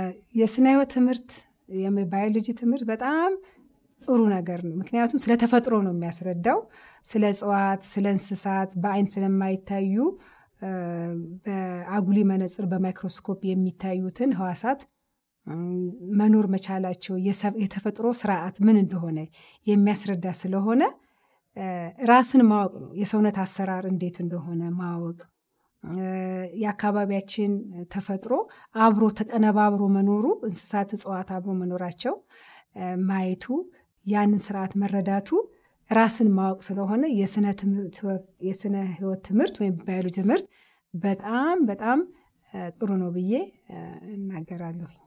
የስነ ህይወት ትምህርት ባዮሎጂ ትምህርት በጣም ጥሩ ነገር ነው። ምክንያቱም ስለ ተፈጥሮ ነው የሚያስረዳው። ስለ እጽዋት፣ ስለ እንስሳት በአይን ስለማይታዩ በአጉሊ መነጽር በማይክሮስኮፕ የሚታዩትን ህዋሳት መኖር መቻላቸው የተፈጥሮ ስርዓት ምን እንደሆነ የሚያስረዳ ስለሆነ ራስን ማወቅ ነው። የሰውነት አሰራር እንዴት እንደሆነ ማወቅ የአካባቢያችን ተፈጥሮ አብሮ ተቀነባብሮ መኖሩ እንስሳት፣ እጽዋት አብሮ መኖራቸው ማየቱ ያንን ስርዓት መረዳቱ ራስን ማወቅ ስለሆነ የስነ ህይወት ትምህርት ወይም ባዮሎጂ ትምህርት በጣም በጣም ጥሩ ነው ብዬ እናገራለሁ።